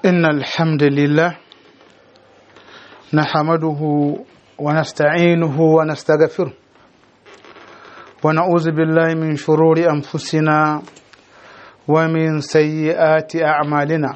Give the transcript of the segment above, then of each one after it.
إن الحمد لله نحمده ونستعينه ونستغفره ونعوذ بالله من شرور أنفسنا ومن سيئات أعمالنا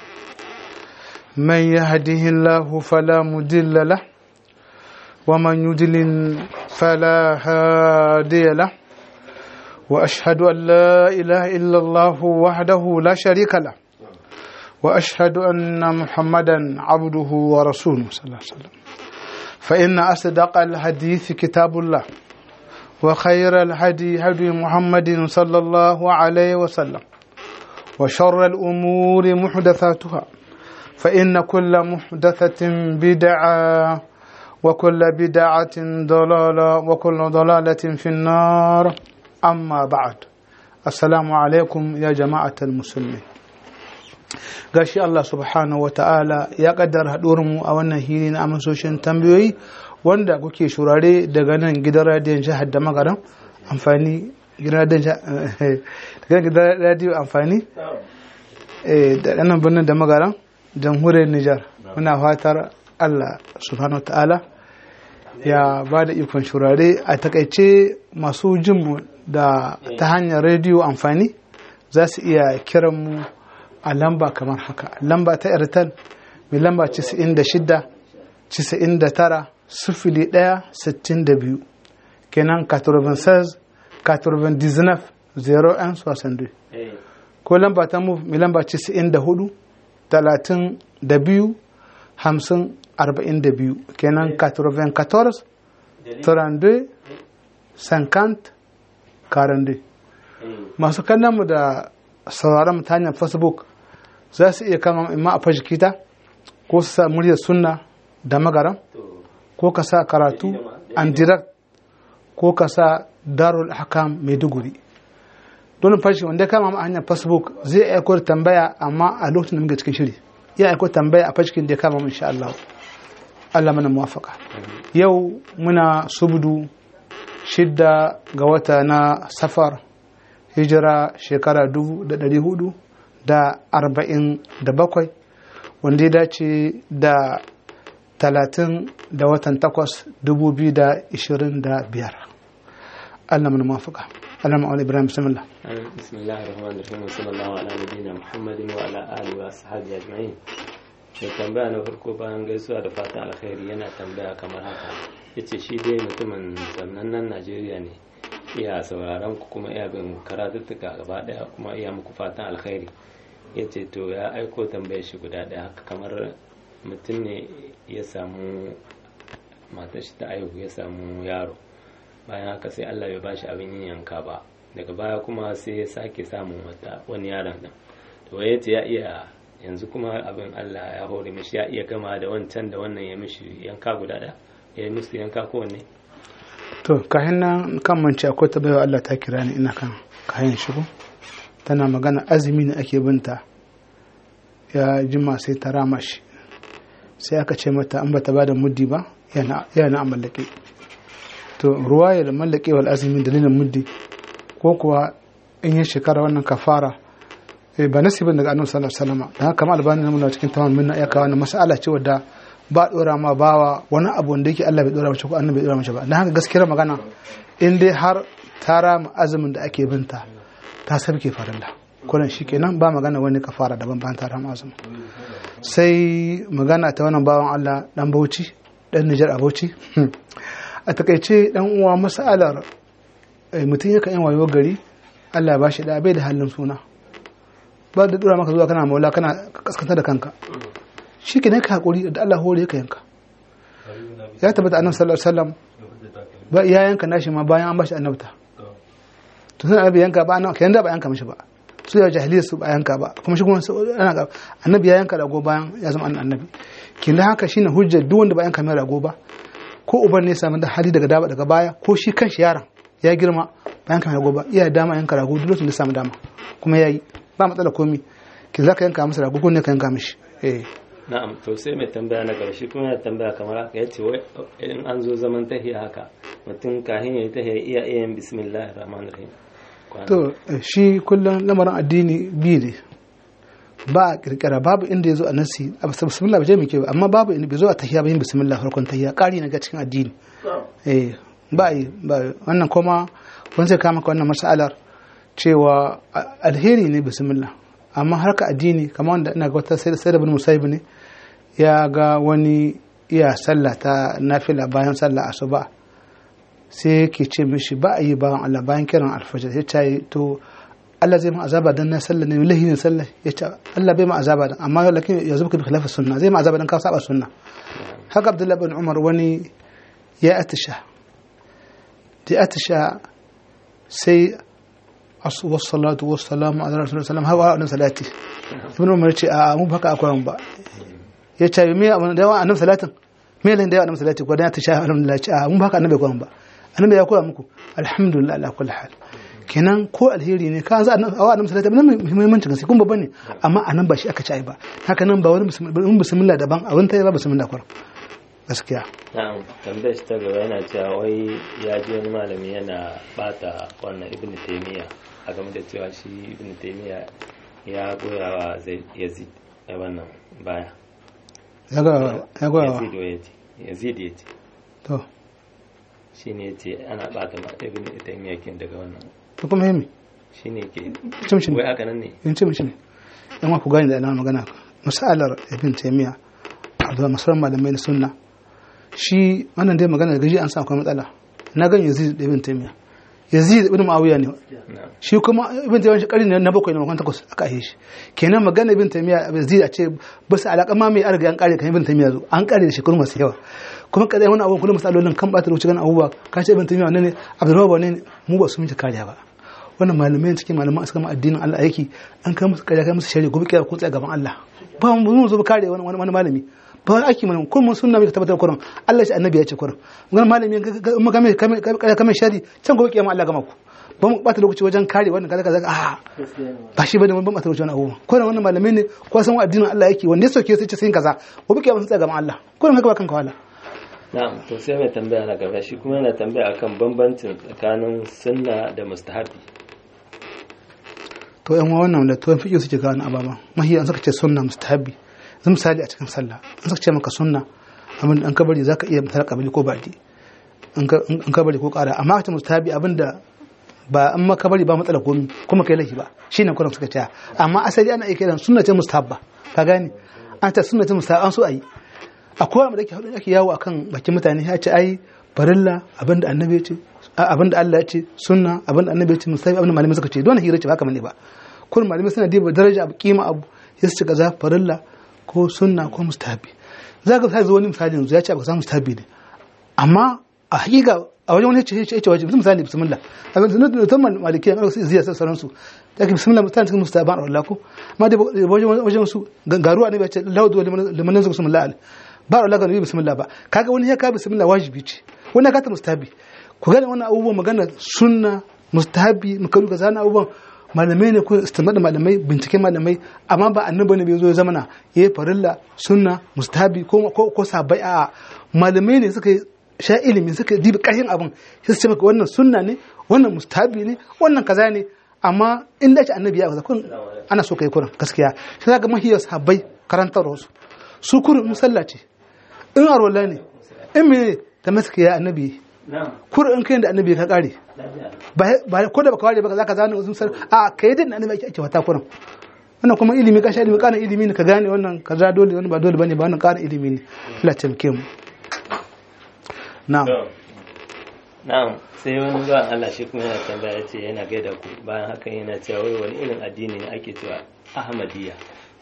من يهده الله فلا مضل له ومن يضلل فلا هادي له وأشهد أن لا إله إلا الله وحده لا شريك له واشهد ان محمدا عبده ورسوله صلى الله عليه وسلم فان اصدق الحديث كتاب الله وخير الهدي هدي محمد صلى الله عليه وسلم وشر الامور محدثاتها فان كل محدثه بدعه وكل بدعه ضلاله وكل ضلاله في النار اما بعد السلام عليكم يا جماعه المسلمين gashi Allah subhanahu wa ta'ala ya kaddara mu a wannan hili na amsoshin tambayoyi wanda kuke shurare daga nan gidan radiyon jihar da magaran amfani gidan radiyo amfani da nan birnin da magaran jamhuriyar Nijar muna fatar Allah subhanahu wa ta'ala ya ba da ikon shurare a takaice masu jinmu da ta hanyar rediyo amfani za su iya kiran mu a lamba kamar haka lamba ta airtel mai lamba 96 99 sifili ɗaya sittin da biyu kenan 96 99 01 62 ko lamba ta move mai lamba 94 talatin da biyu hamsin arba'in da biyu kenan 94 32 50 42 masu kallon mu da sauraron mu ta hanyar facebook za su iya kama imma a fashikita ko su sa muryar sunna da magaran ko ka sa karatu an direct ko ka sa darul hakam maiduguri don fashi wanda ya kama a hanyar facebook zai aiko da tambaya amma a lokacin da muke cikin shiri ya aiko tambaya a fashikin da ya kama insha Allah Allah mana muwafaka yau muna subdu shidda ga wata na safar hijira shekara dubu da ɗari hudu da arba'in da bakwai wanda ya dace da talatin da watan takwas dubu biyu da ishirin da biyar Allah mana mafaka Allah ma'aula Ibrahim bismillah bismillahir rahmanir rahim sallallahu ala nabiyina muhammadin wa ala alihi wa sahbihi ajma'in mai tambaya na farko bayan gaisuwa da fatan alkhairi yana tambaya kamar haka yace shi dai mutumin sannan Najeriya ne iya sauraron ku kuma iya bin karatuttuka gaba daya kuma iya muku fatan alkhairi ya ce to ya aiko tambayar shi guda daya haka kamar mutum ne ya samu matar shi ta aihu ya samu yaro bayan haka sai Allah bai bashi abin yin yanka ba daga baya kuma sai ya sake samun wata wani yaron nan to ya ce ya iya yanzu kuma abin Allah ya hore mishi ya iya gama da wancan da wannan ya mishi yanka guda daya ya yi musu yanka kowanne to kayan nan kan mance akwai ta baiwa Allah ta kira ni ina kan kayan shigo tana magana azumi ne ake binta ya jima sai ta rama shi sai aka ce mata an bata bada muddi ba yana a mallake to ruwa ya da mallake wal azumi dalilin muddi ko kuwa in yi shekara wannan kafara ba nasibin daga annabi sallallahu alaihi wasallam dan haka albani namu cikin tamam minna ya kawo wannan mas'ala ce wadda ba dora ma bawa wani abu wanda yake Allah bai dora mace ko annabi bai dora mace ba dan haka gaskiyar magana in dai har ta rama azumin da ake binta ta sabke farilla kuran shi kenan ba magana wani kafara daban bayan ta rama azumin sai magana ta wannan bawan Allah dan Bauchi dan Nijar a Bauchi a takaice dan uwa masalar mutum yakan yin wayo gari Allah ba shi da bai da halin suna ba da dura maka zuwa kana maula kana kaskanta da kanka shi ke ka hakuri da Allah hore ka yanka ya tabbata annabi sallallahu alaihi wasallam ba ya yanka nashi ma bayan an bashi annabta to sai annabi yanka ba annabi kayan da ba yanka mishi ba su ya jahiliya su ba yanka ba kuma shi kuma ana ga annabi ya yanka rago bayan ya zama annabi kin da haka shine hujjar duk wanda ba yanka mai rago ba ko uban ne samu da hali daga daba daga baya ko shi kanshi yaron ya girma ba yanka mai rago ba iya dama yanka rago duk lokacin da samu dama kuma yayi ba matsala komi ki za ka yanka masa rago ko ne ka yanka mishi eh na'am to sai mai tambaya na gaba shi kuma ya tambaya kamar haka ya ce wai in an zo zaman tahiya haka mutum kahin ya yi tahiya iya iya yin bismillahir rahmanir rahim to shi kullum lamarin addini biyu ne ba a kirkira babu inda ya zo a nasi a bismillah ba je mai kyau amma babu inda bai zo a tahiya ba yin bismillah farkon tahiya ƙari na ga cikin addini eh ba yi ba wannan kuma wani zai kama wannan masalar cewa alheri ne bismillah amma harka addini kamar wanda ina ga wata sai da bin musaibu ne ya ga wani iya sallah ta nafila bayan sallah asuba sai yake ce mishi ba a yi bayan Allah bayan kiran alfajar ya ce to Allah zai ma azaba dan na sallah ne lahi ne sallah ya ce Allah bai ma azaba dan amma lakin ya zuba bi khilafa sunna zai ma azaba dan ka saba sunna haka Abdullah bin Umar wani ya atisha da atisha sai asu wassalatu wassalamu ala rasulullah sallam hawa annabi salati ibn Umar ce a mu baka akwai ba ya ce me abin da yawa annabi salatin me lan da yawa annabi salati ko dan atisha alhamdulillah ce a mu baka annabi akwai ba annabi ya koya muku alhamdulillah ala kulli hal kenan ko alheri ne ka za a annabi sallallahu alaihi wasallam muhimmancin gaske kun babba ne amma anan ba shi aka ci ai ba haka nan ba wani bismillah daban a wani tayi ba bismillah kwar gaskiya na'am tambayar shi ta gaba yana cewa wai ya ji wani malami yana bata wannan ibnu taymiya a game da cewa shi ibnu taymiya ya goya wa yazid a wannan baya ya ga ya ga yazid wa yace yazid yace to shi ne ce ana bata ma ibn taymiya kin daga wannan to kuma yemi shi ne ke cin shi wai haka nan ne in ce mishi ne in ma ku gani da ina magana masalar ibn taymiya da masarar malamai na sunna shi wannan dai magana da gaji an sa akwai matsala na gan yazid da ibn taymiya yazid ibn muawiya ne shi kuma ibn taymiya shi karin na bakwai ne makon takwas aka yi shi kenan magana ibn taymiya yazid a ce ba su alaka ma mai arga an kare kan ibn taymiya zo an kare da shekaru masu yawa kuma kadai wani abu kullum misalolin kan bata lokaci gan abubuwa ka ce ibn taymiya wannan ne abdurrahman ne mu ba su miji kariya ba wannan malamai cikin malaman suka ma addinin Allah aiki an kai musu kariya kai musu shari'a gobe kiyar ko tsaya gaban Allah ba mu zo kare wani wani malami ba wani aiki mana kun mun sunna mai tabbatar kurin Allah shi annabi ya ce kurin wannan malami in ga mai kamar shari can gobe kiyama Allah gama ku ba mu bata lokaci wajen kare wannan kaza kaza a ba shi bane ban bata lokaci wannan abubuwa ko wannan malamai ne ko san addinin Allah yake wanda ya soke sai ce sai kaza gobe kiyama sun tsaya gaban Allah ko haka ba kanka wala na'am to sai mai tambaya na gaba shi kuma yana tambaya akan bambancin tsakanin sunna da mustahabi to yan wannan da tuwon fiƙi suke gane ababa mahi an saka ce sunna mustahabi zan misali a cikin sallah an saka ce maka sunna abin an kabari zaka iya mutar kabili ko baki an kabari ko ƙara amma ka ce mustahabi abin da ba an maka bari ba matsala komi kuma kai laifi ba shine kuran suka ce amma asali ana iya kiran sunna ce mustahabba ka gane an ta sunna ce mustahabba an so ayi akwai wanda ake ake yawo akan bakin mutane ya ce ai farilla abinda annabi ya ce abinda Allah ya ce sunna abinda annabi ya ce musabi abinda malamai suka ce don hira ce ba kamar ne ba kullum malamai suna diba daraja abu kima abu ya su kaza farilla ko sunna ko mustahabi za ka sai wani misali yanzu ya ce abu za mustahabi ne amma a hakika a wajen wani ce ce wajen misali bismillah a ga sunan da tamman maliki an su ziya sauran su da ke bismillah mutane cikin mustahaban Allah ko amma da wajen wajen su garuwa ne ba ce lawdu liman nazu bismillah ba Allah ga nabi bismillah ba kaga wani ya ka bismillah wajibi ce wani ka ta mustahabi ku gane wannan abubuwan magana sunna mustahabi makaru ga zana abubuwan malamai ne ko istimar da malamai binciken malamai amma ba annabi ne bai zo ya zamana yayi farilla sunna mustahabi ko ko sabai a malamai ne suka sha ilimi suka dibi kashin abin sai su ce maka wannan sunna ne wannan mustahabi ne wannan kaza ne amma in da ce annabi ya kaza kun ana so kai kurin gaskiya sai ga mahiyar sahabbai karantar wasu su kurin musalla ce in arwala ne in me ta maskiya annabi kur in kai da annabi ka kare ba ko da baka ware baka zaka zana wasu a kai da annabi ake ake wata kurin wannan kuma ilimi ka sha ilimi kana ilimi ne ka gane wannan kaza dole wannan ba dole bane ba wannan kana ilimi ne Allah taimake mu na'am na'am sai wani zuwa Allah shi kuma yana tambaya yace yana gaida ku bayan hakan yana cewa wai wani irin addini ne ake cewa Ahmadiyya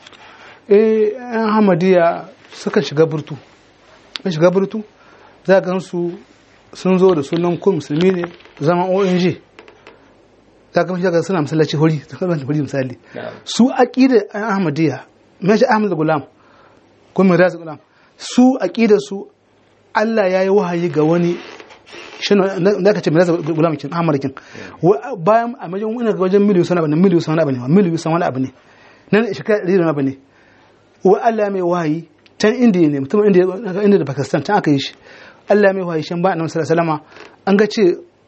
eh Ahmadiyya suka shiga burtu shiga burtu za ka su sun zo da sunan ko musulmi ne zaman ONG za ka shiga suna masallaci hori hori misali su aqida Ahmadiyya me shi Ahmad Gulam ko Miraz Gulam su aqida su Allah ya yi wahayi ga wani shi da ka ce Miraz Gulam kin Ahmad kin bayan a majin wani ga wajen miliyu sana bane miliyu sana bane miliyu sana wani abu ne nan shi kai wani abu ne wa Allah mai wahayi can indiya ne mutum indiya da pakistan can aka yi shi allah mai wahayi shan ba annabi sallallahu alaihi an ga ce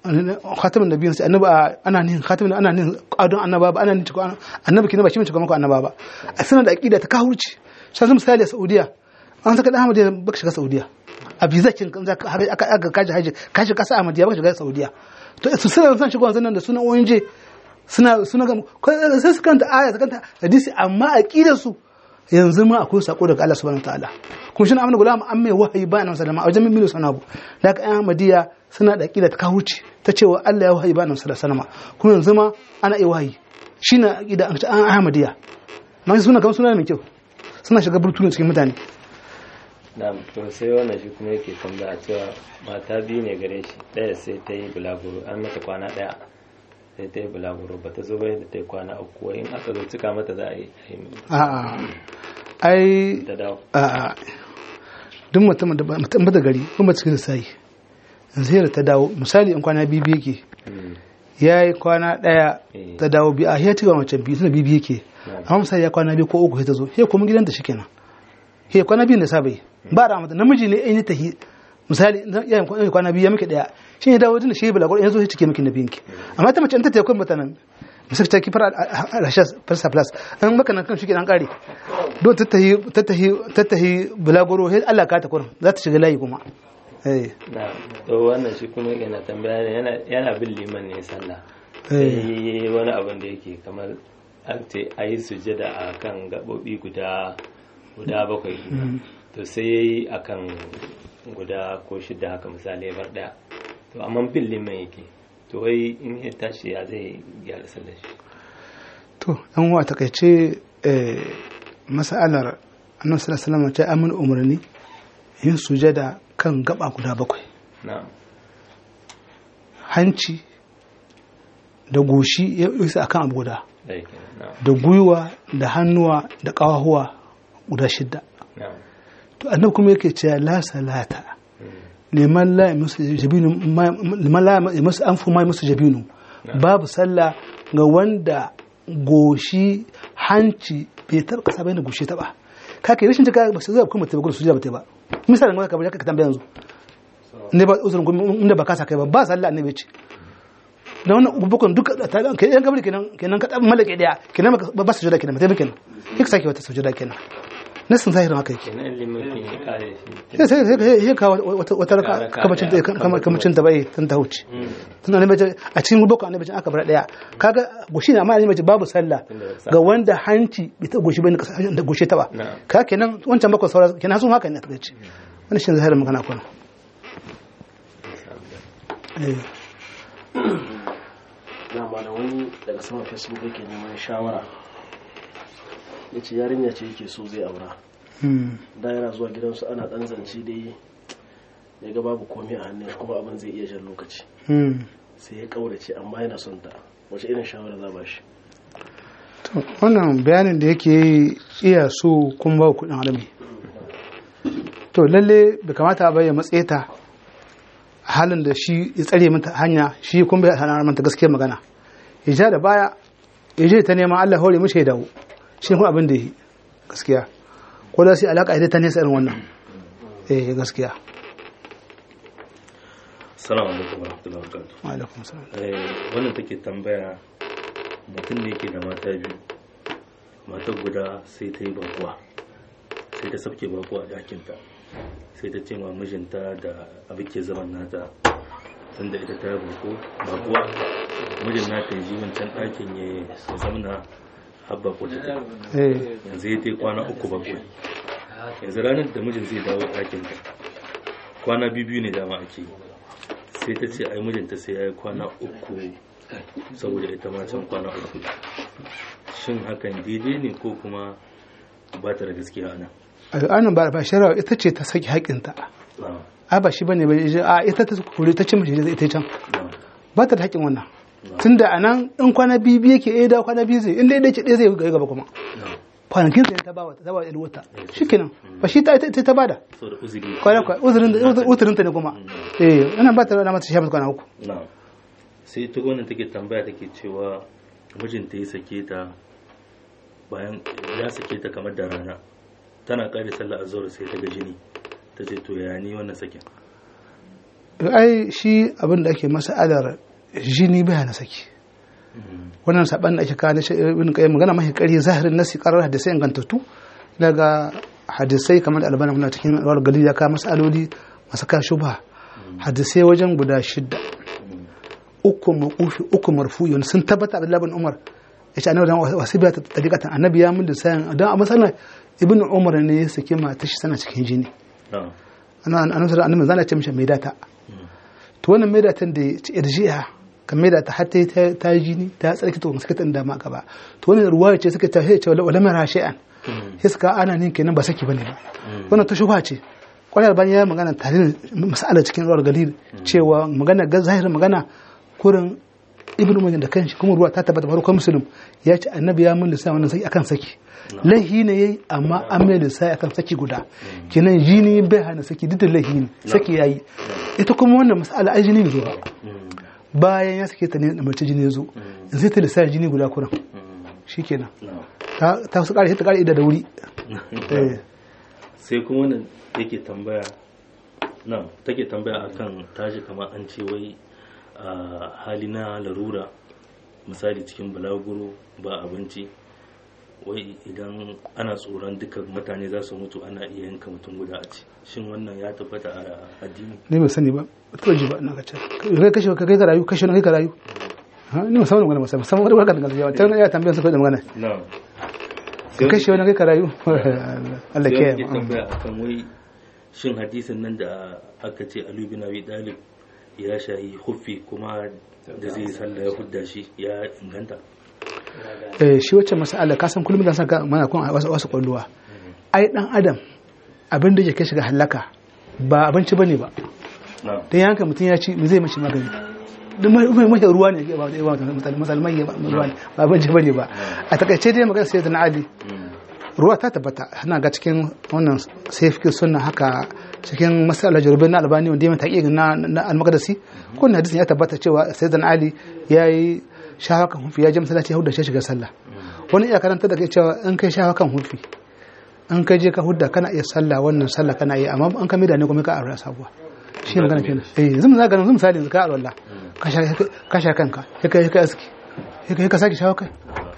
khatamin nabiyin sai annabi ana nin khatamin ana nin adon annaba ba ana nin cikon annabi kina ba shi cikon mako annaba ba a sanar da aqida ta kahurci sai zan misali a Saudiya an saka dan Ahmadiyya baka shiga Saudiya a visa kin kan zaka aka aka kaji haji ka shiga kasa Ahmadiyya baka shiga Saudiya to su suna san shigo wannan da sunan ONG suna suna ga sai su kanta aya su kanta hadisi amma aqidar su yanzu ma akwai sako daga Allah subhanahu wataala kuma shi na amina gulam an mai wahayi ba nan sallama a wajen mimmilu sanabu da aka yan Ahmadiyya suna da aqida ta kawuce ta cewa Allah ya wahayi ba nan sallama kuma yanzu ma ana iya wahayi shine aqida an Ahmadiyya ma suna kamar suna mai kyau suna shiga burtuni cikin mutane na to sai wannan shi kuma yake tambaya cewa mata biyu ne gare shi ɗaya sai ta yi bulaguro an mata kwana ɗaya sai ta yi bulaguro ba ta zo bai da ta yi kwana uku in aka zo cika mata za a yi a'a ai ta dawo a'a duk mutum da mutum da gari kuma cikin sai sai ta dawo misali in kwana biyu yake ya yi kwana ɗaya ta dawo biyu a ya ci ga wancan biyu tana biyu yake amma misali ya kwana biyu ko uku sai ta zo sai kuma gidanta shi kenan he kwana biyu da sa bai ba da mata namiji ne in tahi misali yayin kwana biyu ya miki daya shi ne dawo tunda shi bulaguro yanzu sai cike miki na biyinki amma ta mace in ta tayi kun mata nan misali ta kifar rashas farsa plus an maka nan kan shi kenan kare don ta tahi ta tahi ta tahi bulaguro sai Allah ka ta kurin za ta shiga layi kuma eh na to wannan shi kuma yana tambaya yana yana bin liman ne sallah sai wani abin da yake kamar an ce a yi sujada a kan gaɓoɓi guda guda bakwai to sai ya yi a kan guda ko shida haka misali ya bar ɗaya to amma bin liman yake to wai in ya tashi ya zai gyara sallar shi to yan wa takaice masalar annabi sallallahu alaihi wasallam ta amin umarni yin sujada kan gaba guda bakwai na'am hanci da goshi ya isa akan abu guda da yake na'am da gwiwa da hannuwa da ƙawahuwa guda shidda na'am to annabi kuma yake cewa la salata liman la yamsu jabinu liman la yamsu anfu ma yamsu jabinu babu sallah ga wanda goshi hanci bai taɓa kasa bai da goshi taɓa kake rashin ta ba sai zai kuma tabbata su ba ta ba misalin ga kamar ka tambaya yanzu ne ba uzurin kuma inda ba kasa kai ba ba sallah annabi ce da wannan ubukun duka ta kai yan kabri kenan kenan ka dan malake daya kenan ba ba sujuda kenan mutai kenan kika sake wata sujuda kenan nasin zahirin haka yake kenan liman kin ya kare shi sai sai sai sai ka wata wata raka kamacin ta kamacin ta bai tun ta huce tun annabi ce a cikin ubukun annabi ce aka bar daya kaga goshi ne amma annabi ce babu sallah ga wanda hanci bai ta goshi bane da goshi ta ba Na'am. ka kenan wancan bakwai saura kenan sun haka ne ta ce wannan shi zahirin magana kuma eh dama da wani daga saman facebook yake neman shawara ya ce yarinya ce yake so zai aura hmm. da yana zuwa gidansu ana dan zance dai ya ga babu komai a hannun shi kuma abin zai iya jan lokaci hmm. sai ya kaurace amma yana son ta wace irin shawara za ba shi To, wannan bayanin da yake yi iya so kun ba kudin alami to lalle bai kamata ba ya matse ta a halin da shi ya tsare mata hanya shi kun bai hana mata gaskiyar magana ya ja da baya ya je ta neman Allah hore mishi ya dawo shi kuma abin da yi gaskiya ko da sai alaka ita ta nesa irin wannan eh gaskiya Assalamu alaikum warahmatullahi wabarakatuh. wa alaikum salam Eh, wannan take tambaya mutum ne ke da mata biyu. Matar guda sai ta yi bakuwa. Sai ta sabke bakuwa a ɗakinta. Sai ta ce ma mijinta da abin ke zaman nata. Tunda ita ta yi bako bakuwa. Mijin nata ya ji wancan ɗakin ya zamana har bako ta ta. eh Yanzu ya ta yi kwana uku bako. Yanzu ranar da mijin zai dawo ɗakinta. Kwana biyu biyu ne dama ake yi. sai ta ce ai mijinta sai ya yi kwana uku saboda ita ma can kwana uku shin hakan daidai ne ko kuma ba ta da gaskiya ana al'anan ba ba shari'a ita ce ta saki haƙinta a ba shi bane ba a ita ta kore ta ce mace ita can ba ta da haƙin wannan tunda a nan in kwana biyu biyu yake ɗaya da kwana biyu zai in ɗaya ce ɗaya zai ga gaba kuma kwanakin sai ta ba wa ta ba wa wata shikenan ba shi ta ita ta bada saboda uzuri kwana kwa uzurin uzurin ta ne kuma eh ana ba ta da mata shafa kwana uku na sai ta wannan take tambaya take cewa mijinta ya sake ta bayan ya sake ta kamar da rana tana kare sallah azhar sai ta ga jini ta ce to ya ni wannan sakin ai shi abin da ake masa'alar jini bai hana saki wannan saban da ake kawo na shi ibn qayyim magana mahi kari zahirin nasi qarar hadisai ingantattu daga hadisai kamar da albana muna cikin alwar gali ya kawo masaloli masu kawo shubha hadisai wajen guda shidda uku maqufi uku marfu'i wani sun tabbata Abdullah bin Umar yace annabi dan wasu biya ta tariqatan annabi ya mun da sayan dan a masalan ibn Umar ne ya saki mata shi sana cikin jini na'am ana annabi annabi zana ce mishi mai data to wannan mai datan da irji'a kan mai data har ta ta yi jini ta tsarki to suka tanda ma gaba to wannan ruwaya ce suka ta ce wala mara shay'an sai suka ana nin kenan ba saki bane ba wannan ta shubha ce kwarar ban ya magana tare mas'ala cikin ruwar galil cewa magana ga zahirin magana kurin ibnu majin da kanshi kuma ruwa ta tabbata farkon musulun ya ce annabi ya mun lissa wannan saki akan saki laihi ne yayi amma an mai lissa akan saki guda kenan jini bai hana saki duk da laihi ne saki yayi ita kuma wannan mas'ala ai jini ne zo ba bayan ya sake ta ne da mace jini ya zo in sai ta lissa jini guda kuran shikenan na'am ta ta su kare ta kare ida da wuri eh sai kuma wannan yake tambaya nan take tambaya akan tashi kamar an ce wai a hali na larura misali cikin balaguro ba abinci wai idan ana tsoron duka mutane za su mutu ana iya yanka mutum guda a ci shin wannan ya tabbata a addini ne ba sani ba to ji ba na ka ce kai kashe ka kai ka rayu kashe na kai ka rayu ha ni musamman magana musamman musamman wani barka da gaskiya ta ya tambayar su kai da magana na'am ka kashe wani kai ka rayu Allah sai ke wani ke tambaya akan wai shin hadisin nan da aka ce Ali bin Abi Talib ya shayi huffi kuma da zai sallah ya hudda shi ya inganta eh shi wacce masala ka san kullum da saka mana kun wasu wasu kwalluwa ai dan adam abin da yake shiga halaka ba abinci bane ba na'am dan yanka mutum ya ci me zai mashi magani duk mai mai mai ruwa ne ba ba ba musulmai ba ruwa ne ba abinci bane ba a takaice dai magana sai da Ali ruwa ta tabbata ana ga cikin wannan sai fi sunna haka cikin masala jarubin na albani wanda ya taƙi na na al-maqdisi ko na hadisin ya tabbata cewa sayyidina ali yayi shafa kan hufi ya je masallaci ya hudda shi shiga sallah wani iya karanta da kai cewa in kai shafa kan hufi in kai je ka hudda kana iya sallah wannan sallah kana iya amma an ka mida ne kuma ka aure sabuwa shi ne magana kenan eh zum za ga zum misali yanzu ka aure ka sha ka sha kanka sai kai kai aski sai kai ka saki shafa kai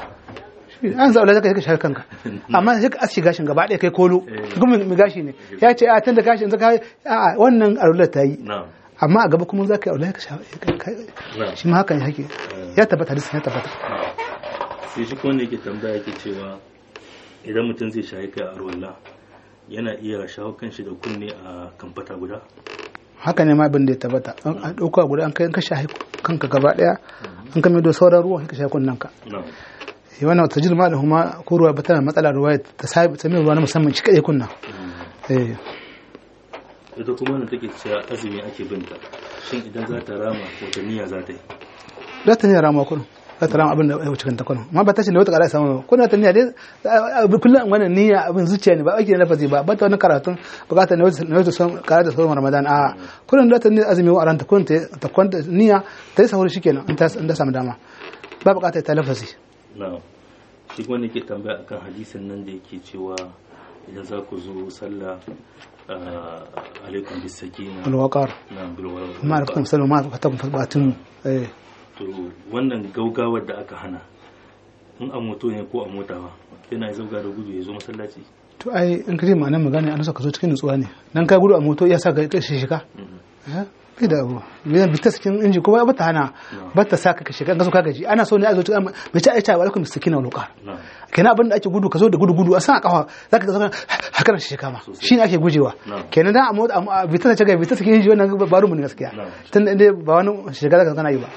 an zaɓa da kai shafa kanka amma sai ka aski gashin gaba ɗaya kai kolo kuma mai gashi ne ya ce a tun da gashin zaka a wannan arular ta yi na'am amma a gaba kuma za ka yi aure ka shafa na'am shi ma hakan yake ya tabbata hadisin ya tabbata sai shi wanda yake tambaya yake cewa idan mutum zai shayi kai a ruwalla yana iya shawo kanshi da kunne a kamfata guda haka ne ma abin da ya tabbata an an ɗauka guda an kai ka shafi kanka gaba ɗaya an kame da sauran ruwan ka shafi kunnen ka na'am eh wannan wata jirma da kuma ko ruwa ba tana matsala ruwa ta sami sami ruwa na musamman shi kaɗai kunna eh ita kuma wanda take cewa azumi ake binta shin idan za ta rama wata niyya za ta yi za ta niyya rama kullum za ta rama abin da ya wuce kanta kullum amma ba ta ce da wata ƙara samu ba kuna ta niyya dai abu kullum wannan niyya abin zuciya ne ba ake na lafazi ba ba ta wani karatun bukatar na wata son karatu sauran ramadan a kullum da ta niyya azumi wa ranta kullum ta ta kwanta niyya ta yi sahur shikenan in ta in ta samu dama ba bukatar ta lafazi na'am shi kuma ne ke tambaya akan hadisin nan da yake cewa idan za ku zo sallah ah, alaikum bis sakina alwaqar na bil ma alaikum salam ma ka tabbata batun eh to wannan gaugawar da aka hana in a moto ne ko a mota ba yana zauga da gudu ya zo masallaci to ai in kaje ma'anar magana an saka zo cikin nutsuwa ne nan ka gudu a moto ya sa ka kashe shika Mhm. bai da abu biyan bita cikin inji kuma ba ta hana ba ta sa ka shiga ka so ka gaji ana so ne a zo cikin mai ci aicha wa alaikum sakina wal qar na'am kenan abin da ake gudu ka zo da gudu gudu a san a kafa zaka ga haka nan shi kama shine ake gujewa Na'am. kenan dan a mota a bita ta ga bita cikin inji wannan baro mu ne gaskiya Na'am. tun da ba wani shiga zaka kana yi ba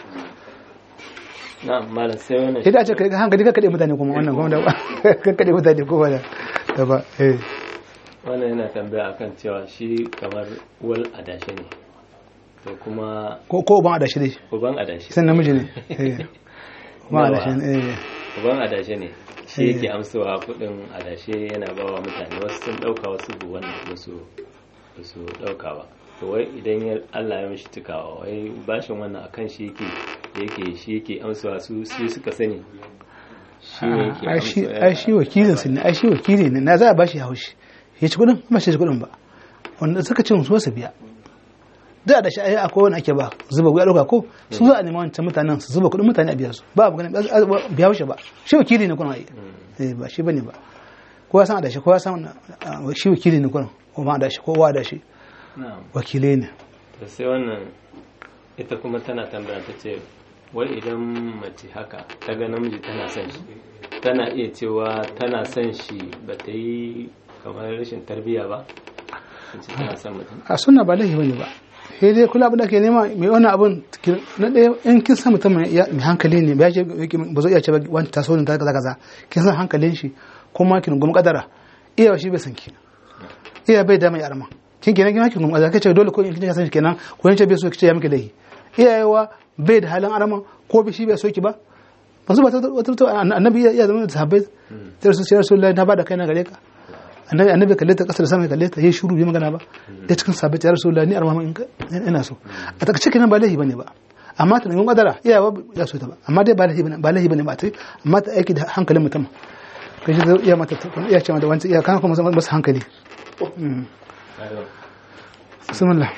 na malam sai wannan sai da a ce kai hankali ka kade mutane kuma wannan kuma da ka kade mutane kuma da da ba eh wannan yana tambaya akan cewa shi kamar wal adashe ne to kuma ko ko ban adashi dai uban adashe sai namiji ne eh ban adashi ne eh uban adashe ne shi Eh. yake amsawa kudin adashe yana bawa mutane wasu sun dauka wasu bu wannan ba su ba su dauka ba to wai idan ya Allah ya mishi tukawa wai bashin wannan akan shi yake yake shi yake amsawa su su suka sani shi ne yake ai shi amsawa ai shi wakilin su ne ai shi wakili ne na za a bashi haushi ya ci kudin ba shi ci kudin ba wanda suka ce su su biya da da shi ai akwai wani ake ba zuba ya dauka ko su za a nema wancan mutanen su zuba kuɗin mutane a biya su ba abu ganin biya shi ba shi wakili ne kuna ai eh ba shi bane ba kowa san da shi kowa san uh, shi wakili ne kuna ko ma da shi kowa da shi na'am wakilai ne da sai wannan ita kuma tana tambaya ta ce wai idan mace haka ta ga namiji tana son shi tana iya cewa tana son shi ba ta yi kamar rashin tarbiyya ba ta ce tana son mutum a sunna ba laifi bane ba sai dai kula abin da ke nema mai wannan abin ki- na ɗaya in kin san mutum mai mai hankali ne ba ya ce ba zai iya ce ba wani taso ne ta kaza kaza kin san hankalin shi kuma kin gumi kadara iya shi bai san ki iya bai da mai arma kin kenan kin hakin gumi kadara kace dole ko in kin san shi kenan ko in ce bai so kice ya miki laifi iyayewa bai da halin arma ko bi shi bai so ki ba masu ba ta wata wata annabi ya zama da sahabbai sai su sai rasulullahi na bada kaina gare ka annabi annabi kalle ta kasar sama kalle ta yi shuru bai magana ba da cikin sahabbai ya rasulullahi ni arma in ka- ina so a takaice kenan ba laifi bane ba amma ta nemi kadara iyawa ya so ta ba amma dai ba laifi bane ba laifi bane ba ta amma ta aiki da hankalin mutum kai shi zai iya mata ta- iya ce mata wancan iya kana kuma masa hankali Mm. bismillah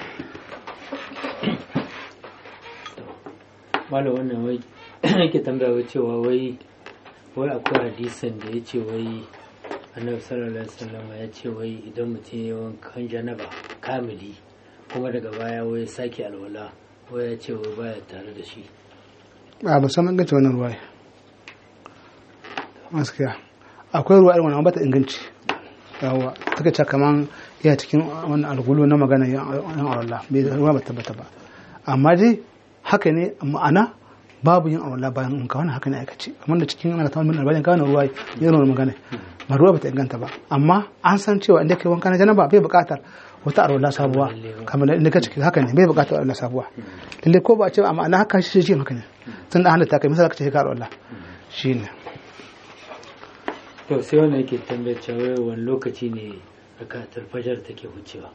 malam wannan wai yake tambaya wai cewa wai wai akwai hadisin da ya ce wai annabi sallallahu alaihi wasallam ya ce wai idan mutum ya wankan janaba kamili kuma daga baya wai sake alwala wai ya ce wai baya tare da shi a ba san inganci wannan ruwa gaskiya akwai ruwa irin wannan ba ta inganci yawa ta kace kaman ya cikin wannan algulu na magana yan Allah bai ruwa ba tabbata ba amma dai haka ne ma'ana babu yin Allah bayan in ka wannan haka ne aikace kamar da cikin ana ta wannan bayan ka wannan ruwa yin wannan magana ba ruwa ba ta inganta ba amma an san cewa inda kai wanka na janaba bai buƙatar wata arwala sabuwa kamar inda ka ciki haka ne bai buƙatar arwala sabuwa lalle ko ba a ce amma ana haka shi shi haka ne tun da halatta kai misali ka ce ka arwala shine to sai wannan yake tambaya cewa wai wani lokaci ne rakatul fajar take wucewa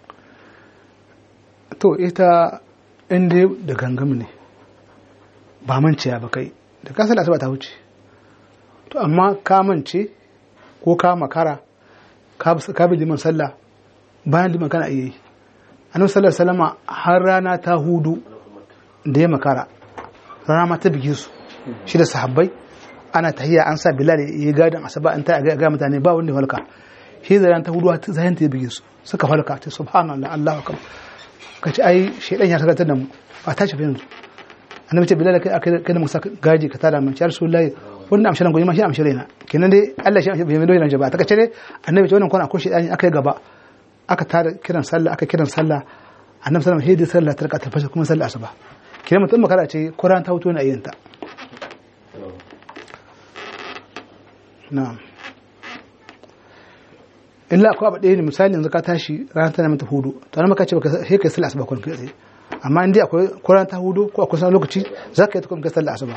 to ita inda da gangam ne ba manciya ba kai da kasar asuba ta wuce to amma ka mance ko ka makara ka ka bi liman sallah bayan liman kana iya yi annabi sallallahu alaihi wasallam har rana ta hudu da ya makara rana ma ta bige su shi da sahabbai ana tahiya an sa bilal ya yi gadin asaba an ta ga ga mutane ba wanda ya falka shi da rana ta hudu ta zayan ta ya bige su suka falka ta subhanallah allahu akbar kace ai shedan ya saka da mu a tashi fa yanzu annabi ce bilal kai kai da musa gaji ka tada mun ya rasulullahi wannan amshiran goyi ma shi amshire na kenan dai Allah shi bai mai doyin ba ta kace ne annabi ce wannan kwana ko shedani aka yi gaba aka tada kiran sallah aka kiran sallah annabi sallallahu alaihi wasallam sallah ta raka tafashe kuma sallah asuba kenan mutum makara ce Qur'an ta huto na ayyanta na'am illa akwai abu ɗaya ne misali yanzu ka tashi ranar tana mata hudu to nan maka ce baka sai kai sallah asuba kun kai tsaye amma in dai akwai Qur'an ta hudu ko akwai sanar lokaci za ka yi ta kuma kai sallah asuba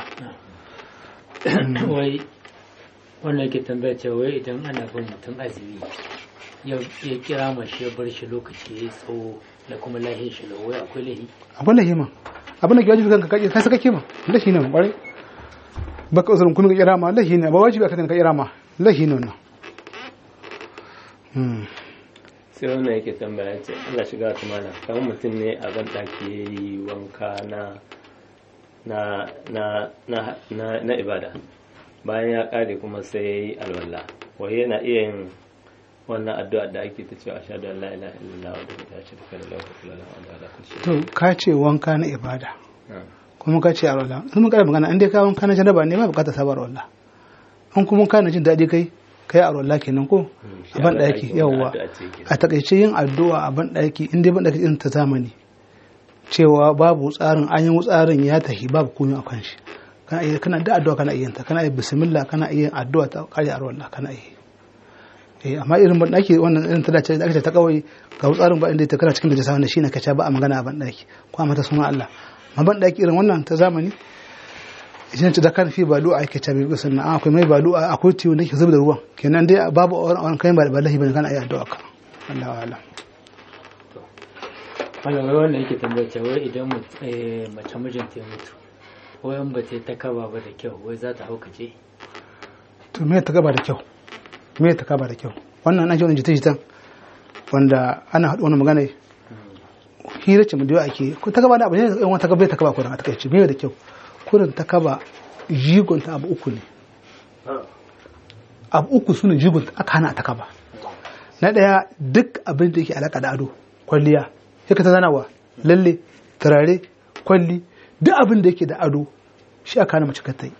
wai wannan yake tambaya cewa wai idan ana bin mutum azumi ya ya kira mashi ya bar shi lokaci ya yi tsawo da kuma lahin shi lau wai akwai lahi akwai lahima abin da ke wajibi kanka kai saka kima lahi ne kwarai baka uzurin kuma ka kira ma lahi ne ba wajibi ka ka kira ma lahi ne wannan Hmm. sai wannan yake tambaya ce Allah shiga ta mana kamar mutum ne a ban ɗaki ya yi wanka na na na na na na ibada bayan ya ƙare kuma sai ya yi alwala wai yana iya yin wannan addu'a da ake ta cewa ashhadu an la ilaha illallah wa la sharika lahu wa la ilaha illa huwa to ka ce wanka na ibada kuma ka ce a rola sun mun kara magana in dai ka wanka na janaba ne ba bukatar sabar rola an kuma ka na jin daɗi kai kai a rola kenan ko a ban ɗaki yawwa a takaice yin addu'a a ban ɗaki in dai ban ɗaki irin ta zamani cewa babu tsarin an yi tsarin ya tahi babu komai a kan shi kana iya kana da addu'a kana iya ta kana iya bismillah kana iya addu'a ta kare a rola kana iya eh amma irin ban ɗaki wannan irin ta dace da aka ce ta kawai ga tsarin ba inda ta kana cikin da jasa wanda shine kace ba a magana a ban ɗaki ko a mata sunan Allah amma ban ɗaki irin wannan ta zamani idan ta da kan fi balu a yake tabi sannan an akwai mai balu a akwai tiyo da ke zuba da ruwan kenan dai babu wani kai ba da lahi bane kana iya addu'a ka Allah wa alam malamai wannan yake tambaya cewa wai idan mut- eh, mace mijinta ya mutu wai in ba ta yi ta kaba ba da kyau wai za ta haukace to me ta gaba da kyau me ta gaba da kyau wannan ana ji wani jita jitan wanda ana haɗu wani magana hira ce mu da yawa ake ko ta kaba da abu ne yan wata kaba ta kaba kurin a takaice me da kyau kurin ta kaba jigon ta abu uku ne abu uku su ne jigon ta aka hana ta kaba na ɗaya duk abin da yake alaka da ado kwalliya sai ka ta zanawa lalle turare kwalli duk abin da yake da ado shi aka hana mace ka ta yi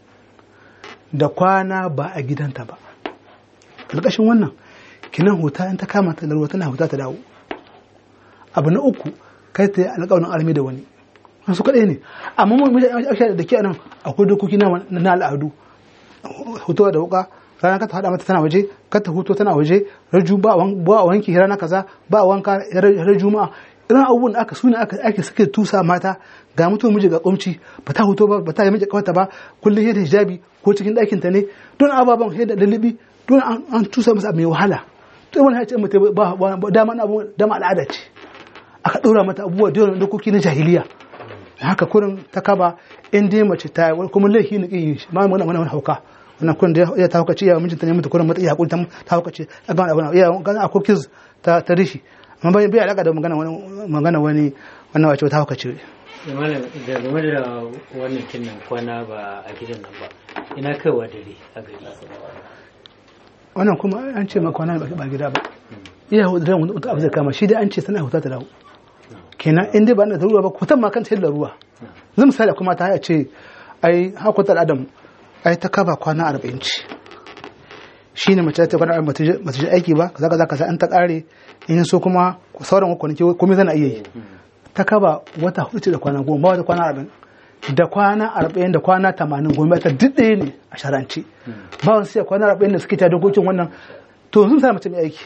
da kwana ba a gidanta ba ƙarƙashin wannan kinan huta in ta kama ta larwa tana huta ta dawo abu na uku kai ta yi alƙawarin armi da wani su kaɗai ne amma mun da ke nan akwai dokoki na al'adu hutuwa da wuka rana ka ta haɗa mata tana waje ka ta hutu tana waje raju ba a wanki rana kaza ba a wanka ranar juma'a irin abubuwan da aka suna aka ake suke tusa mata ga mutum miji ga kumci ba ta hutu ba ba ta yi miji kawata ba kullum yadda hijabi ko cikin ɗakin ta ne don ababen yadda lalibi don an tusa masa mai wahala to wani hace mutum ba dama abu dama al'ada ce aka ɗora mata abubuwa da yawan dokoki na jahiliya haka kurin ta kaba in dai mace ta yi kuma laifi ne kin shi ma mana wani hauka wannan kurin da ya ta haukace ya mijinta ne mutu kurin mata ya hakuri ta haukace a ga wani ya ga akwai kiz ta ta rishi amma bai bai alaka da magana wani magana wani wannan wace ta haukace malam da game da wannan kinnan kwana ba a gidan nan ba ina kaiwa dare a gari wannan kuma an ce maka kwana ba gida ba iya hudu da wani abu zai kama shi dai an ce sana huta ta dawo kenan in dai ba na da ruwa ba kutan ma kan sai da ruwa zan misali kuma ta haya ce ai hakutar adam ai ta kaba kwana arba'in ce shi ne mace ta kwana arba'in ba ta ji aiki ba kaza kaza kaza an ta kare in so kuma sauran kwanaki komai zana iya yi ta kaba wata hudu ce da kwana goma ba wata kwana arba'in da kwana arba'in da kwana tamanin goma ta duk ɗaya ne a sharance ba wani sai kwana arba'in da suke ta dokokin wannan to yanzu misali mace mai aiki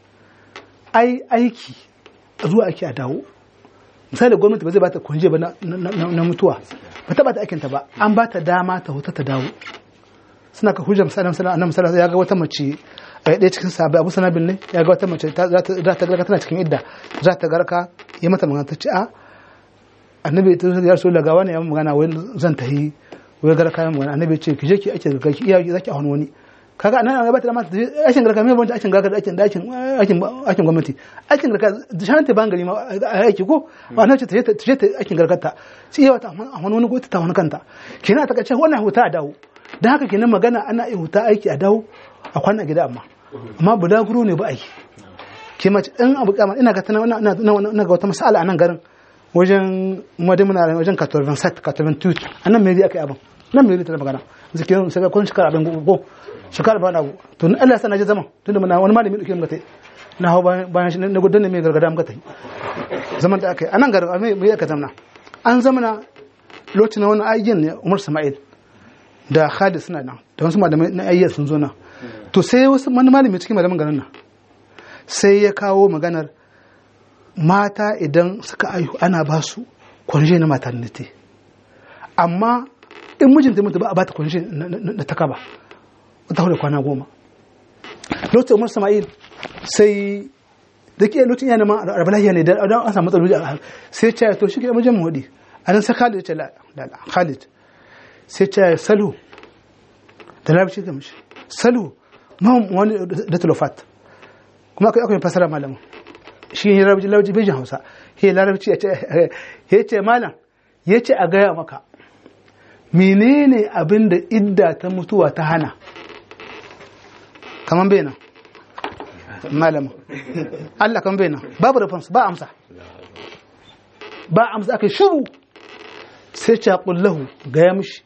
ai aiki zuwa ake a dawo misali gwamnati ba zai bata kunje ba na mutuwa ba ta bata aikinta ba an ba ta dama ta huta ta dawo suna ka hujjar misali annabi sallallahu ya ga wata mace a ɗaya cikin sabai abu sanabin ne ya ga wata mace za ta garka tana cikin idda za ta garka ya mata magana ta ce a annabi ta ya rasu daga wani ya magana wai zan ta yi wai garka ya magana annabi ce ki je ki ake garka ki iya zaki a wani wani kaga anan ya bata dama ta aikin garka mai banta aikin garka da aikin aikin aikin aikin gwamnati aikin garka da shan ta bangare ma aiki ko wannan ce ta je ta aikin garkar ta sai yawa ta a wani wani ta wani kanta kenan ta kace wannan huta a dawo dan haka kenan magana ana yi huta aiki a dawo a kwana gida amma amma bulaguro ne ba aiki ke mace in abu kama ina ga tana ina ga wata masala a nan garin wajen madamuna wajen 87 82 anan me aka yi abin nan me ta magana zikirin sai kun shekara abin go shekara ba na abu to ni Allah sana je zaman tunda muna wani malami duke muka tai na hawo bayan shi na gudan ne mai gargada muka tai zaman da aka yi anan garin me me aka zamna an zamana lokacin na wani ayyan ne Umar Sama'il da Khalid suna nan da wasu malamai na ayyan sun zo nan to sai wasu wani malami cikin malaman garin nan sai ya kawo maganar mata idan suka aihu ana ba su kwanje na maternity amma in mijinta mutu ba a bata kwanje na ta kaba wata hudu kwana goma lokacin umar sama'il sai da ke lokacin yana ma arbalahiya ne da an samu matsaloli a sai ce to shi ke mijin muhudi a nan sai khalid ce la khalid sai ce salu da larabci ga mishi salu ma wani da tulofat kuma akwai akwai fasara malamin shi ne larabci larabci bai jin hausa he larabci ya ce malam ya ce a gaya maka menene abin da idda ta mutuwa ta hana kaman bai nan malama Allah kan bai nan babu response ba amsa ba amsa aka shiru sai ce kullahu gaya mishi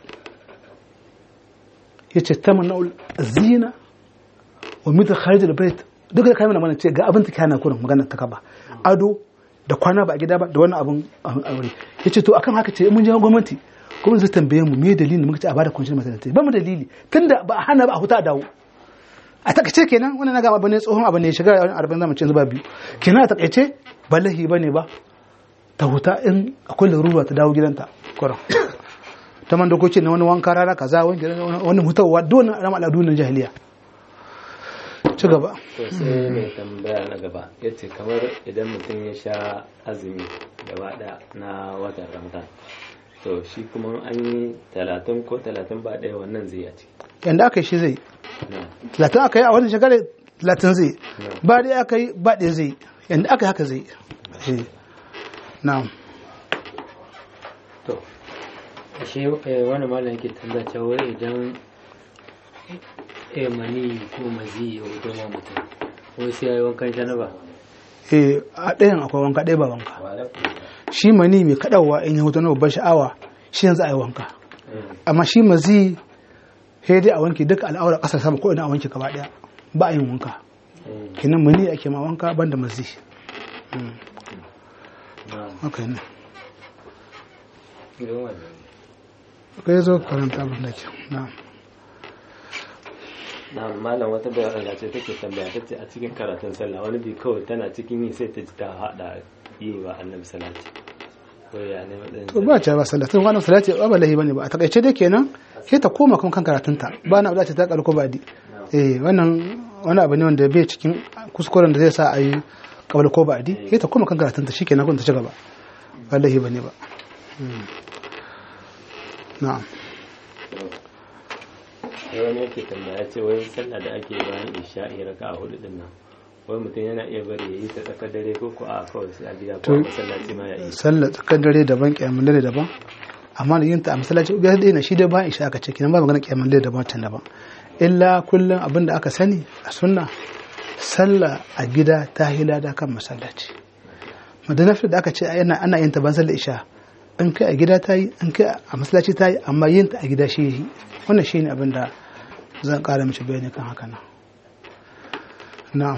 ya ce ta mana zina wa mita kharij al-bait duk da kamar mana ce ga abin ta kana kurin magana ta kaba ado da kwana ba a gida ba da wani abin aure yace to akan haka ce mun je gwamnati kuma zai tambaye mu me dalilin muka ce a bada kwanciyar maternity ba mu dalili tunda ba a hana ba a huta dawo a takaice kenan wannan na ga abu ne tsohon abu ne shiga wani arba'in zamu ce zuba biyu kenan a takaice ba lahi bane ba ta huta in akwai larura ta dawo gidanta kuran ta man dokoki na wani wanka rana kaza wani hutawa dole rama al'adu na jahiliya ci gaba to sai mai tambaya na gaba ya ce kamar idan mutum ya sha azumi gaba ɗaya na watan ramadan to shi kuma an yi talatin ko talatin ba ɗaya wannan zai yace yanda aka yi shi zai talatin aka yi a wannan shekarar talatin zai ba ɗaya aka yi ba ɗaya zai yanda aka yi haka zai na'am to ashe eh, wani malam yake tambaya cewa wai idan eh mani ko mazi ya wuce ma mutum wai sai ya yi wankan janaba eh a ɗayan akwai wanka ɗaya ba wanka shi mani mai kaɗawa in ya hutu na babbar sha'awa shi yanzu a yi wanka amma shi mazi sai dai a wanke duka al'aura ƙasar sama ko ina a wanke gaba ɗaya ba a yin wanka kenan mani ake ma wanka banda mazi Mm. haka ne kai zo karanta abin da ke na'am na malam wata bayan Allah ce take tambaya ta ce a cikin karatun sallah wani bi kawai tana cikin yi sai ta ji ta haɗa yi wa annabi salati ko ya ne matsayin to ba ta ba sallah tun wannan salati ba ba lahi bane ba a takaice dai kenan sai ta koma kan kan karatunta ba na da ta karko ba di eh wannan wani abu ne wanda bai cikin kuskuren da zai sa a yi kabal ko ba di sai ta koma kan karatunta shikenan kun ta ci gaba ba lahi bane ba Mm. na'am sai wani yake tambaya ce wai sallah da ake bayan isha'i raka a hudu din nan wai mutum yana iya bari ya yi ta tsakar dare ko ko a kawai sai a gida ko a masallaci ma ya yi sallar tsakar dare daban kyamun dare daban amma da yin ta a masallaci biyar ɗaya na shi dai ba isha aka ce kenan ba magana kyamun dare daban can daban illa kullum abin da aka sani a sunna sallah a gida ta hila da kan masallaci madanafi da aka ce ana ana yin ta ban sallar isha in kai a gida ta yi in kai a masallaci ta yi amma yin ta a gida shi yi wannan shine abin da zan ƙara mishi bayani kan haka nan na'am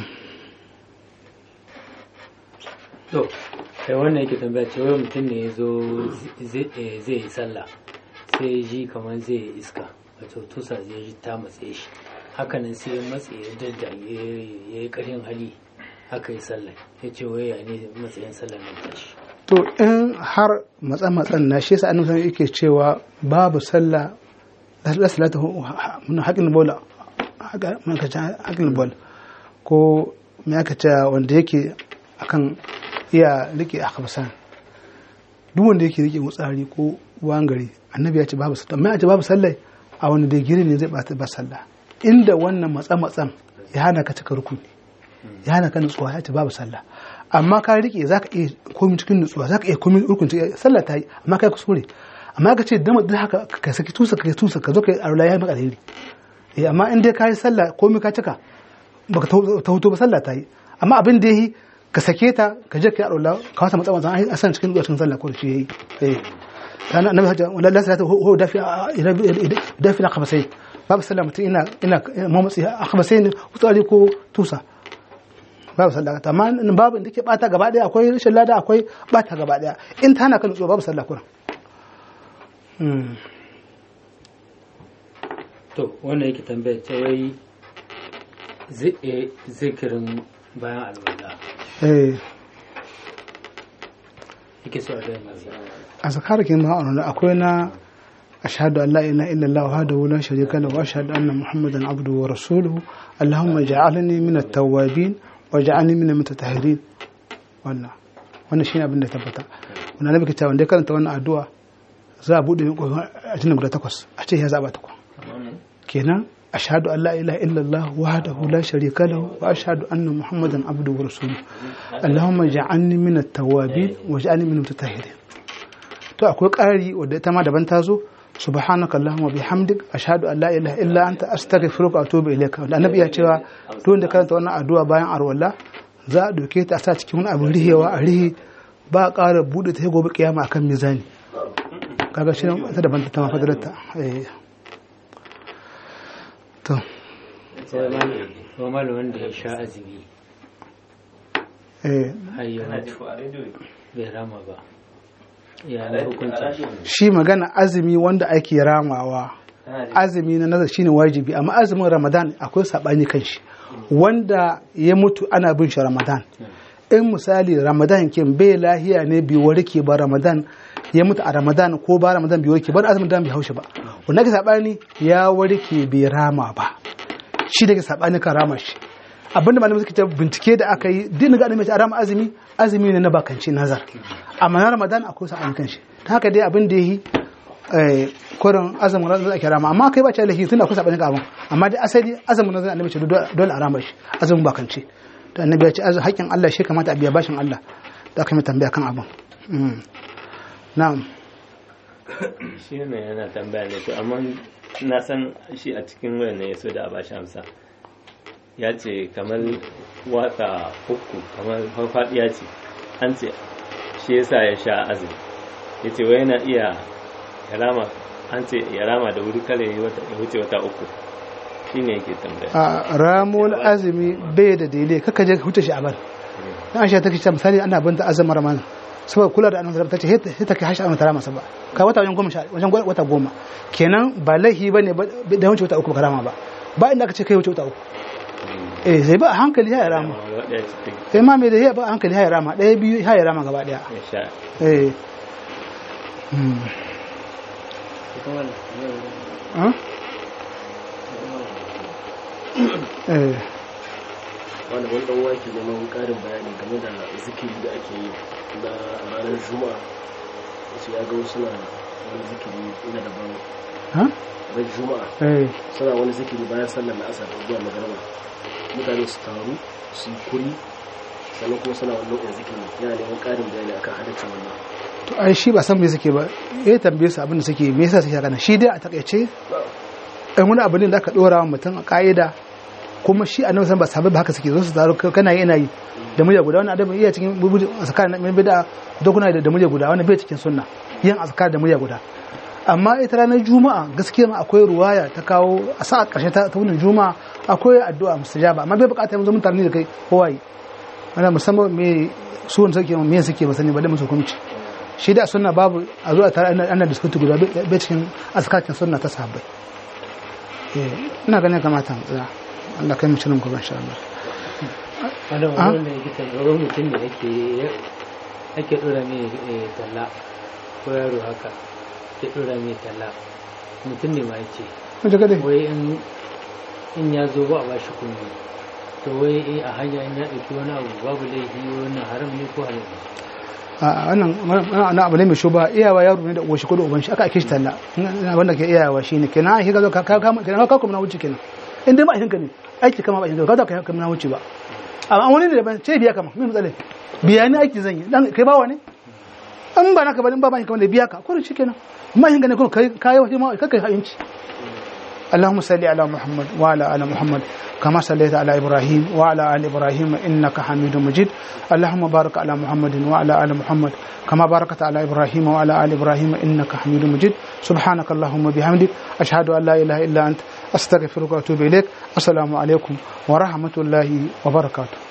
to kai wannan yake tambaya ce wai mutum ne ya zo zai eh, zai yi sallah sai ya ji kamar zai yi iska wato tusa zai ji ta matse shi hakanan sai ya matse ya dadda ya yi ƙarfin hali haka yi sallah ya ce wai ya ne matsayin sallah nan tashi to in har matsa-matsan na shi yasa annabi yake cewa babu sallah la salata mun haƙin bola haƙin bol ko me aka ce wanda yake akan iya rike a kabsan duk wanda yake rike wutsari ko wangare annabi ya ce babu sallah amma ya ce babu sallah a wani da giri ne zai bata ba sallah inda wannan matsa-matsan ya hana ka cika rukuni ya hana ka nutsuwa ya ce babu sallah amma ka rike za ka iya komi cikin nutsuwa za ka iya komi rukun cikin sallah ta yi amma ka yi kuskure amma ka ce dama duk haka ka saki tusa ka yi tusa ka zo ka yi arula ya yi maka alheri eh amma in dai ka yi sallah komi ka cika baka ta hutu ba sallah ta yi amma abin da yi ka sake ta ka je ka yi arula ka wasa matsa matsa a san cikin cikin sallah ko shi yayi eh kana annabi hajja wala la salata ho dafi dafi na khabasai babu sallah mutum ina ina mamatsi a khabasai ne kutsari ko tusa babu sallah ta amma in babu da ke bata gaba daya akwai rashin lada akwai bata gaba daya in ta hana ka nutsuwa babu sallah kuran to wannan yake tambaya ce wai zi- eh, zikirin bayan alwala eh yake so a gaya mazi a zakarakin ma'aunin akwai na ashhadu an la ilaha illallah wahdahu la sharika lahu wa ashhadu anna muhammadan abduhu wa rasuluhu allahumma ij'alni min at-tawwabin wa ij'alni min al-mutatahhirin wannan wannan shine abin da tabbata wannan nabi kita wanda ya karanta wannan addu'a za a bude min kofar ajinin guda takwas a ce ya zaba takwas kenan ashhadu an la ilaha illallah wahdahu la sharika lahu wa ashhadu anna muhammadan abduhu wa rasuluhu allahumma ij'alni min at-tawwabin wa ij'alni min al-mutatahhirin to akwai ƙari wadda ita ma daban ta zo subhanaka allahumma bihamdik ashhadu an la ilaha illa anta astaghfiruka wa atubu ilayka wanda annabi ya cewa duk wanda karanta wannan addu'a bayan arwalla za a doke ta a sa cikin wani abin rihewa a rihe ba a ƙara buɗe ta sai gobe kiyama akan mizani kaga shi ta daban ta ma fadalarta eh to wa malam wanda ya sha azumi eh har ya mutu bai rama ba ya na hukunci shi magana azumi wanda ake ramawa azumi na nazar shine wajibi amma azumin ramadan akwai sabani kan shi wanda ya mutu ana bin shi ramadan in misali ramadan ke bai lahiya ne bi warke ba ramadan ya mutu a ramadan ko ba ramadan bi warke ba azumin dan bai haushi ba wanda ke sabani ya warke bai rama ba shi da ke sabani kan rama shi abinda malamai suka ce bincike da aka yi din ga annabi a rama azumi azumi ne na bakanci nazar amma na ramadan akwai sabani kan shi ta haka dai abin da yi eh kurin azumin ramadan ake rama amma kai ba ce lahi tun akwai sabani abin amma dai asali azumin ramadan annabi ce dole a rama shi azumin bakanci to annabi ya ce haƙƙin Allah shi kamata a biya bashin Allah da aka mai tambaya kan abin Mm. na'am shi ne yana tambaya ne to amma na san shi a cikin wayan ne ya so da a bashi amsa ya ce kamar wata uku kamar farfadiya ce an ce shi yasa ya sha azumi ya ce wai yana iya ya rama an ce ya rama da wuri kare ya wuce wata uku shi ne yake tambaya a ramon azumi bai da daidai kaka je ka huta shi a bar na aisha take cewa misali ana binta azumin ramadan saboda kula da annabi ta ce sai ta kai hashi annabi tara masa ba ka wata wajen goma sha wajen wata goma kenan ba laihi bane ba da wuce wata uku ba karama ba ba inda aka ce kai wuce wata uku eh sai ba a hankali ya rama wadda cikin sai ma mai da ya ba a hankali ya rama ɗaya biyu ya rama gaba ɗaya ya sha eh Hmm. Huh? eh wani wani dan wake neman karin bayani game da zikiri da ake yi na ranar juma'a wasu ya ga wasu na wani zikiri na daban ha ran juma'a eh suna wani zikiri bayan sallar la'asar zuwa magarba mutane su taru su yi kuri sannan kuma suna wani nau'in zikiri yana neman karin bayani akan halaccin wannan to ai shi ba san me suke ba eh tambaye su abin da suke me yasa suke haka shi dai a takaice ɗan wani abu ne da aka ɗora wa mutum a ƙa'ida kuma shi a nan ba sabai ba haka suke zo su taro kana yi ina yi da murya guda wani adabi iya cikin bubuji azkar na bida da kuna da murya guda wani bai cikin sunna yin azkar da murya guda amma ita ranar juma'a gaskiya ma akwai ruwaya ta kawo a sa a ƙarshe ta ta wunin juma'a akwai addu'a mustajaba amma bai buƙatar yanzu mutane da kai kowa yi ana musamman me su wanda suke me suke ba sani ba da musu hukunci shi da sunna babu a zuwa tare ana ana diskuti guda bai cikin azkakin sunna ta sahabbai eh ina ganin kamata mu tsaya Allah kai mu cikin gobe insha Allah wanda Ah? wanda yake tambayar mutum da ake ake dora mai eh, talla ko yaro haka ke dora mai talla mutum ne ma yace mun ji gade wai in in ya zo ba a bashi kunni to wai eh, a hanya in ya ɗauki wani abu babu laifi wannan haram ne ko halal ne a wannan wannan abu ne mai shuba iyawa yaro ne da uwan shi ko da uban shi aka ake shi talla Ina wanda ke iyawa shine kenan ai ka zo ka ka ka kenan ka kuma na wuce kenan in dai ba ka ne aiki kama ba ka zo ka kuma na wuce ba amma wani ne daban ce biya kama me matsala biya ne aiki zan yi dan kai bawa ne an ba naka ba in ba ba kamar da biya ka ko shi kenan amma hin gane ko kai kai wata ma kai hayinci اللهم صل على محمد وعلى ال محمد كما صليت على ابراهيم وعلى ال ابراهيم انك حميد مجيد اللهم بارك على محمد وعلى ال محمد كما باركت على ابراهيم وعلى ال ابراهيم انك حميد مجيد سبحانك اللهم وبحمدك اشهد ان لا اله الا انت استغفرك واتوب اليك السلام عليكم ورحمه الله وبركاته